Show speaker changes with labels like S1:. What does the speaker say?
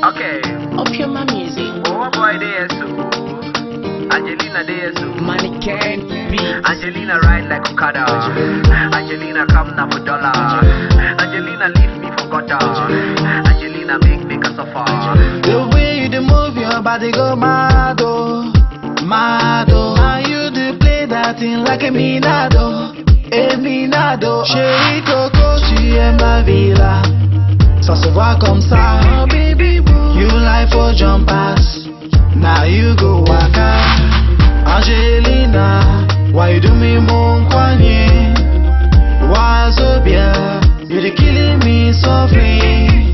S1: Okay.
S2: Opium my music.
S1: Oh boy, there so. Angelina there so.
S2: Money can be.
S1: Angelina ride like Okada. Angelina come now for dollar. Angelina leave me for gutter. Angelina make me a suffer.
S3: The way you dey move your body go mad oh, mad oh. How you dey play that thing like a minado, a minado. Chérie Coco, tu aimes la villa, ça se voit comme ça. Oh baby boo, you like for jumpers, now you go waka. Angelina, why you do me mon kwanye? Wazobia, you dey killing me softly.